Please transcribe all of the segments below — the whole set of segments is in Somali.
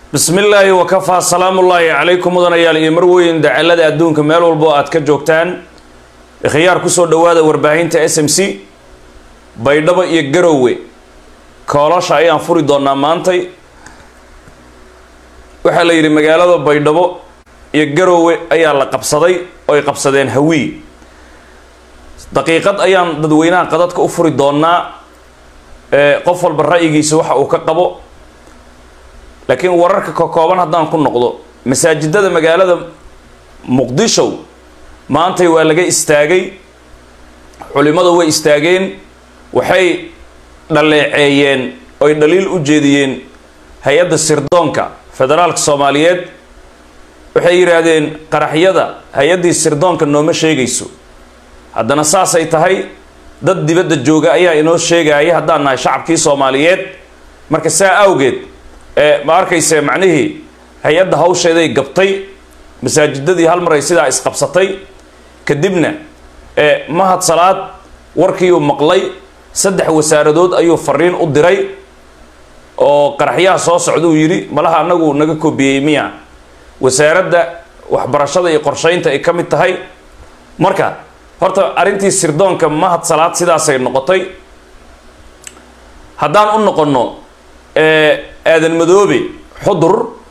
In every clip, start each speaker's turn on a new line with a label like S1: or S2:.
S1: bismi illaahi wakafaa salaamullaahi calaykum mudanayaal iyo marweyn dacalada adduunka meel walbo aad ka joogtaan khiyaar kusoo dhowaada warbaahinta s m c baydhabo iyo garowe koolosha ayaan furi doonaa maantay waxaa la yidhi magaalada baydhabo iyo garowe ayaa la qabsaday oo ay qabsadeen hawii daqiiqad ayaan dadweynaha qadadka u furi doonaa qof walba ra'yigiisa waxa uu ka qabo laakiin wararka ka kooban haddaan ku noqdo masaajidada magaalada muqdisho maantay waa laga istaagay culimmadu way istaageen waxay dhaleeceeyeen oy dhaliil u jeediyeen hay-adda sirdoonka federaalka soomaaliyeed waxay yidhaahdeen qaraxyada hay-addii sirdoonka nooma sheegayso haddana saasay tahay dad dibadda jooga ayaa inoo sheegaya haddaan nahay shacabkii soomaaliyeed marka saa awgeed ma arkayse macnihii hay-adda hawsheeday gabtay masaajidadii hal mar ay sidaa isqabsatay kadibna mahad salaad warkii uu maqlay saddex wasaaradood ayuu fariin u diray oo qaraxyaha soo socda uu yidhi malaha anagu naga koobiyey miya wasaaradda waxbarashada iyo qorsheynta ay ka mid tahay marka horta arrintii sirdoonka mahad salaad sidaasay noqotay haddaan u noqonno aadan madoobe xudur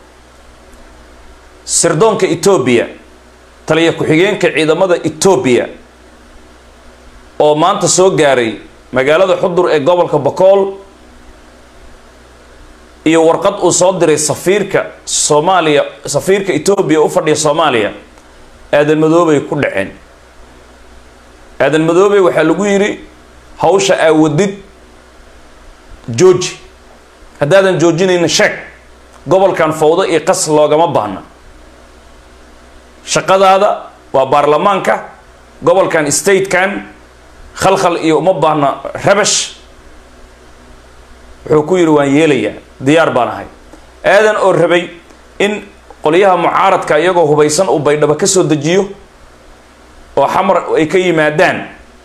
S1: sirdoonka etoobiya taliya ku-xigeenka ciidamada etoobiya oo maanta soo gaaray magaalada xudur ee gobolka bokool iyo warqad uu soo diray safiirka soomaaliya safiirka etoobiya u fadhiya soomaaliya aadan madoobey ku dhaceen aadan madoobe waxaa lagu yidhi hawsha aawadid jooji haddaadan joojinayna sheeg gobolkan fawdo iyo qas loogama baahna shaqadaada waa baarlamaanka gobolkan statekan khalkhal iyo uma baahna rabash wuxuu ku yidhi waan yeelayaa diyaar baan ahay aadan oo rabay in qolyaha mucaaradka iyagoo hubaysan uu baydhabo ka soo dejiyo oo xamar ay ka yimaadaan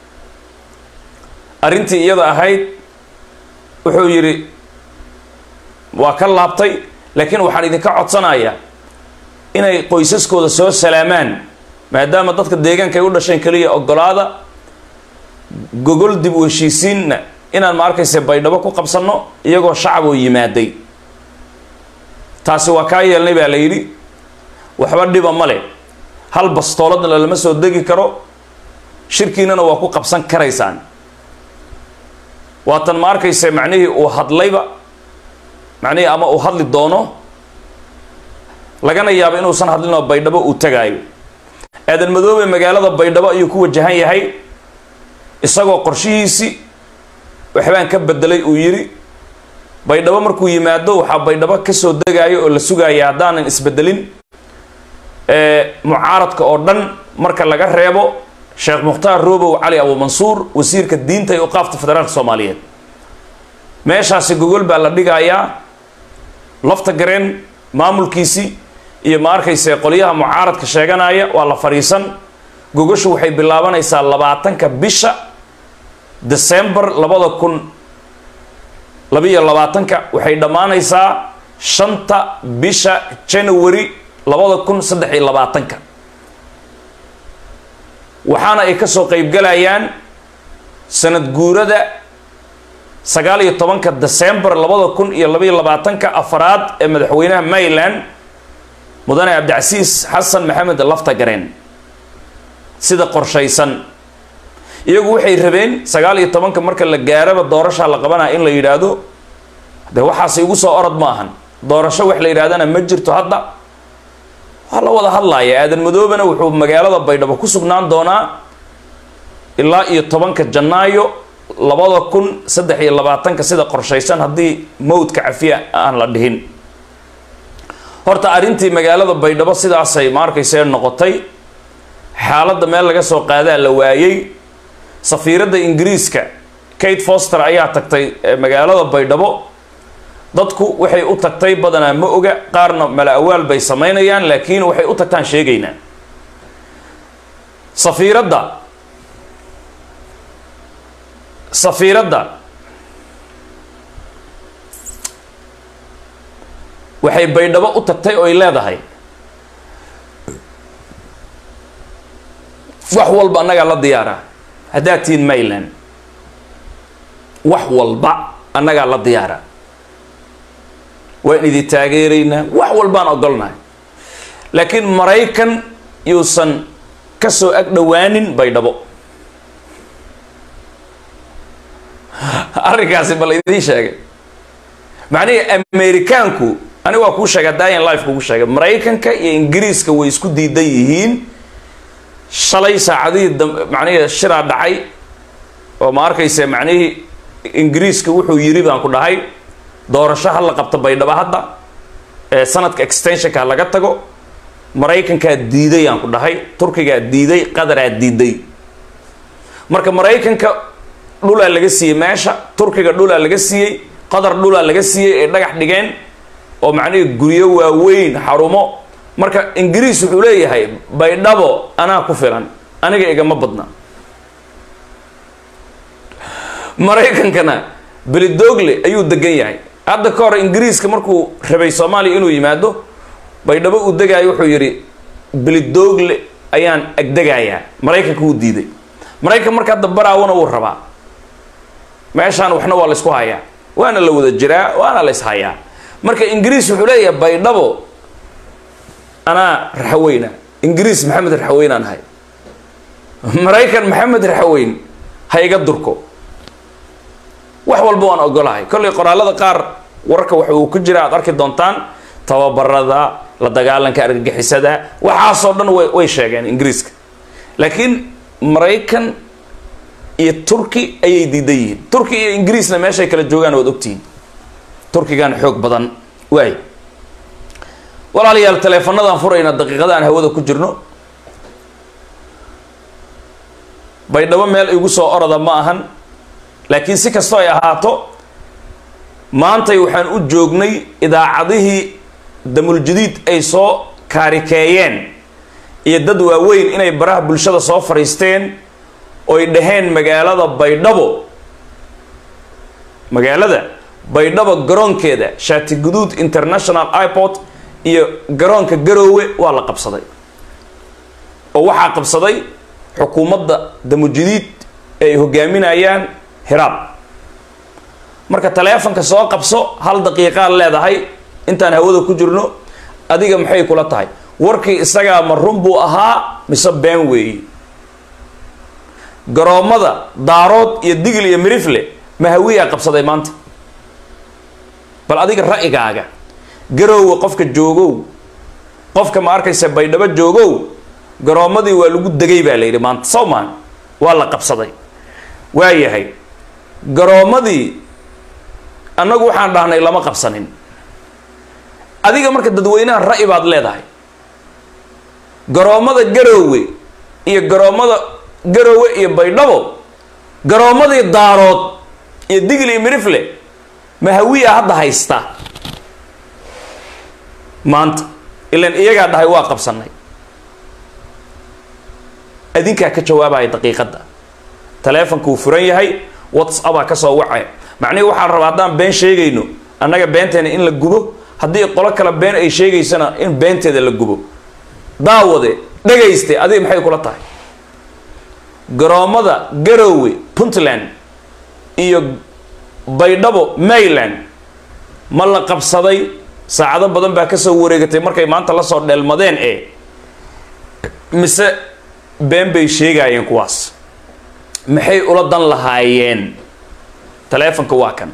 S1: arrintii iyada ahayd wuxuu yidhi waa ka laabtay laakiin waxaan idinka codsanayaa inay qoysaskooda soo salaamaan maadaama dadka deegaanka ay u dhasheen keliya ogolaada gogol dib u heshiisiinna inaan ma arkayse baydhabo ku qabsanno iyagoo shacab oo yimaaday taasi waa kaa yeelnay baa la yidhi waxba dhiba male hal bastooladna lama soo degi karo shirkiinana waa ku qabsan karaysaan waatan ma arkayse macnihii uu hadlayba macnihii ama uu hadli doono lagana yaabo inuusan hadlinoo baydhabo uu tagaayo aadan madoobe magaalada baydhabo ayuu ku wajahan yahay isagoo qorshihiisii waxbaan ka bedelay uu yidhi baydhabo markuu yimaado waxaa baydhabo kasoo degaayo oo la sugaaya haddaanan isbedelin mucaaradka oo dhan marka laga reebo sheekh mukhtaar robow cali abuumansuur wasiirka diinta ee uqaafta federaalka soomaaliyeed meeshaasi gogol baa la dhigayaa lafta gareen maamulkiisii iyo ma arkayse qolyaha mucaaradka sheeganaya waa la fadhiisan gogoshu waxay bilaabanaysaa labaatanka bisha december labada kun labiiyo labaatanka waxay dhammaanaysaa shanta bisha january labada kun saddex iyo labaatanka waxaana ay kasoo qeybgalayaan sanad guurada sagaal iyo tobanka december labada kun iyo labaiyo labaatanka afaraad ee madaxweynaha maryland mudane cabdicasiis xasan maxamed laftagareen sida qorshaysan iyagu waxay rabeen sagaal iyo tobanka marka la gaaraba doorashaa la qabanaya in la yidhaahdo de waxaasi igu soo orod ma ahan doorasho wax la yidhahdana ma jirto hadda waa la wada hadlaya aadan madoobena wuxuu magaalada baydhabo ku sugnaan doonaa ilaa iyo tobanka janaayo labada kun saddex iyo labaatanka sida qorshaysan haddii mowdka cafiya aan la dhihin horta arrintii magaalada baydhabo sidaasay ma arkaysee noqotay xaaladda meel laga soo qaadaa la waayey safiiradda ingiriiska kate foster ayaa tagtay magaalada baydhabo dadku waxay u tagtay badanaa ma oga qaarna mala awaal bay samaynayaan laakiin waxay u tagtaan sheegaynaa safiiradda safiiradda waxay baydhabo u tagtay oy leedahay wax walba annagaa la diyaara haddaad tihiin mayland wax walba annagaa la diyaara waan idin taageeraynaa wax walbaan ogolnahay laakiin maraykan yuusan ka soo ag dhowaanin baydhabo arrinkaasi bal idiin sheegay macnihii amerikaanku aniga waa kuu sheegay daayan life kugu sheegay maraykanka iyo ingiriiska way isku diidan yihiin shalay saacadihii dam macnihii shiraa dhacay oo ma arkaysa macnihii ingiriiska wuxuu yiri baan ku dhahay doorasho ha la qabto baydhabo hadda ee sanadka extensionka laga tago maraykankaa diiday aan ku dhahay turkigaa diiday qadaraa diiday marka maraykanka dhulaa laga siiyey meesha turkiga dhulaa laga siiyey qatar dhulaa laga siiyey ay dhagax dhigeen oo macnihii guryo waaweyn xarumo marka ingiriis wuxuu leeyahay baydhabo anaa ku filan aniga igama badna maraykankana belidogle ayuu degan yahay hadda ka hor ingiriiska markuu rabay soomaaliya inuu yimaado baydhabo uu degaayo wuxuu yidhi belidogle ayaan agdegayaa maraykanka wuu diiday maraykan marka hadda baraawana wuu rabaa meeshaan waxna waa la isku hayaa waana la wada jiraa waana la ishayaa marka ingiriis wuxuu leeyahay baydhabo anaa raxaweyna ingiriis maxamed raxaweyn aan ahay maraykan maxamed raxaweyn ha iga durko wax walba waan ogolahay kollay qoraalada qaar wararka waxa uu ku jira aad arki doontaan tababarada la dagaalanka argagixisada waxaasoo dhan way way sheegeen ingiriiska laakiin maraykan iyo turki ayay diidan yihiin turki iyo ingiriisna meeshay kala joogaan waad ogtihiin turkigan xoog badan waay walaalayaal taleefanadaan furayna daqiiqada aan hawada ku jirno baydhabo meel igu soo orada ma ahan laakiin si kastoo ay ahaato maantay waxaan u joognay idaacadihii damuljadiid ay soo kaarikeeyeen iyo dad waaweyn inay baraha bulshada soo fadhiisteen oy dhaheen magaalada baydhabo magaalada baydhabo garoonkeeda shaati guduud international airport iyo garoonka garoowe waa la qabsaday oo waxaa qabsaday xukuumadda damujadiid ee ay hogaaminayaan hiraab marka taleefonka soo qabso hal daqiiqaad leedahay intaan hawada ku jirno adiga maxay kula tahay warkii isagaa ma run buu ahaa mise been weeyi garoommada daarood iyo digil iyo mirifle mahawiyaa qabsaday maanta bal adiga ra'yigaaga garoowe qofka joogow qofka ma arkaysa baydhabo joogow garoommadii waa lagu degay baa la yidhi maanta sawmaan waa la qabsaday waa yahay garoommadii annagu waxaan dhahnay lama qabsanin adiga marka dadweynaha ra'yi baad leedahay garoommada garoowe iyo garoommada garoowe iyo baydhabo garoommadii daarood iyo digil iyo mirifle mahawiya hadda haysta maanta ilan iyagaa dhahay waa qabsanay adinkaa ka jawaabaya daqiiqadda taleefonkuu furan yahay whatsappaa kasoo wacaya macnihi waxaan rabaa haddaan been sheegayno annaga beenteena in la gubo haddii qolo kale been ay sheegaysana in beenteeda la gubo daawade dhagayste adiga maxay kula tahay garoommada garoowe puntland iyo baydhabo mayland ma la qabsaday saacado badan baa kasoo wareegatay markay maanta lasoo dheelmadeen ee mise been bay sheegaayeen kuwaas maxay ula dan lahaayeen taleefonka waa kan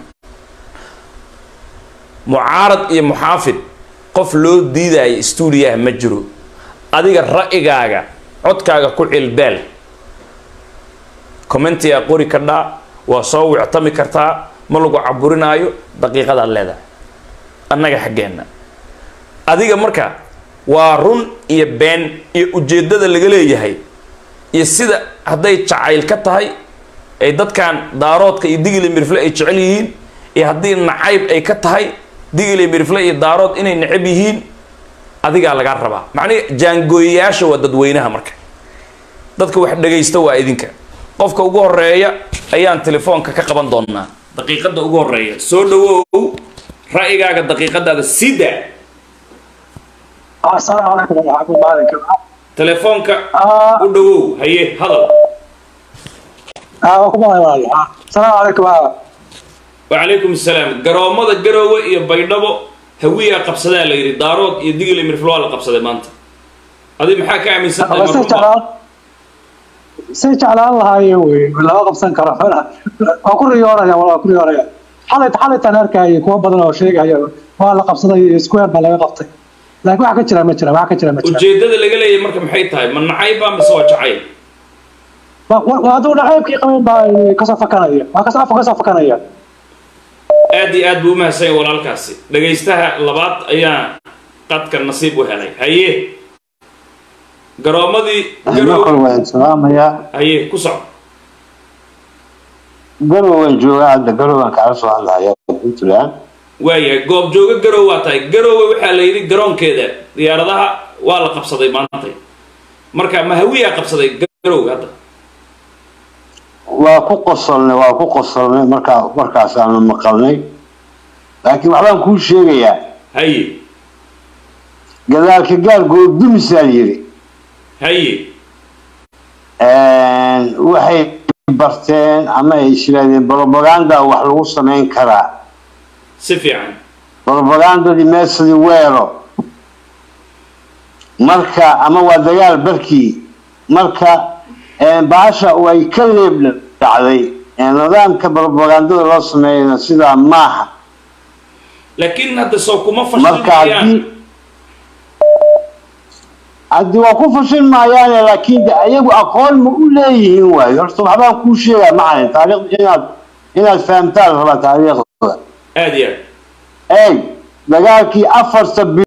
S1: mucaarad iyo muxaafid qof loo diidaayo stuudiyaha ma jiro adiga ra'yigaaga codkaaga ku cilbeel commentiyaa qori kadhaa waa soo wictami kartaa ma lagu caburinaayo daqiiqadaad leedahay annaga xaggeenna adiga marka waa run iyo been iyo ujeeddada laga leeyahay iyo sida hadday jacayl ka tahay ay dadkan daaroodka iyo digile mirifle ay jecel yihiin iyo haddii nacayb ay ka tahay digile mirifle iyo daarood inay necab yihiin adigaa lagaa rabaa macnihi jaangooyayaasha waa dadweynaha marka dadka wax dhagaysta waa idinka qofka ugu horeeya ayaan telefoonka ka qaban doonaa daqiiqadda ugu horeeya soo dhawow ra'yigaaga daqiiqadaada sida
S2: السلام عليكم ورحمة الله وبركاته
S1: telefoonka
S2: آه
S1: u dhawow haye hadal
S2: آه كم آه السلام عليكم آه
S1: wacalaykum assalaam garoomada garoowe iyo baydhabo hawiyaa qabsadaa la yidhi daarood iyo digil iyo mirflo waa la qabsaday maanta adi maxaa ka aaminsan tahay
S2: بس جعلان سي جعلان الله يوي ولا قبسن كره waa ku riyooraya waa ku riyooraya xalay xalay tan arkay kuwa badan oo sheegaya waa la qabsaday square baa laga qabtay laakiin waxa ka jira ma jira waxa ka jira ma jira
S1: ujeeddada laga leeyahay marka maxay tahay ma nacayba mise waa jacayl
S2: waa aduu nacaybkii qabeen baa kasoo fakanaya waa kasoo afka kasoo fakanaya
S1: aad iyo aad buu u mahadsan yahay walaalkaasi dhagaystaha labaad ayaa qadka nasiib u helay haye garoomadii garoowe
S3: markor waan salaamayaa
S1: haye ku soco
S3: garow waan joogaa hadda garow waan kala soo hadlaya puntland
S1: waayahay goob jooga garowe waa tahay garowe waxaa la yidhi garoonkeeda diyaaradaha waa la qabsaday maantay marka ma hawiyaa qabsaday garowe hadda
S3: waa ku qosolnay waa ku qosolnay markaa markaasaanu maqalnay laakiin waxbaan kuu sheegayaa
S1: haye
S3: gadaalka gaal goobdumisaa yidhi
S1: haye
S3: waxay barteen ama ay isiraadeen propaganda wax lagu samayn karaa
S1: si fiican
S3: propagandadii meesadii weero marka ama waa dagaal barkii marka baasha way ka leeb dhacday nidaamka propagandada loo sameeyana sidaa maaha
S1: laakiin hadda soo kuma
S3: marka
S1: fashilmayaan
S3: haddii haddii waa ku fashin maayaane laakiin de ayagu aqoon ma u leeyihiin waayo horta waxbaan kuu sheegaa macalin taariikhda inaad inaad fahamtaan rabaa taariikhda
S1: aad iyo aad
S3: eeg dagaalkii afarta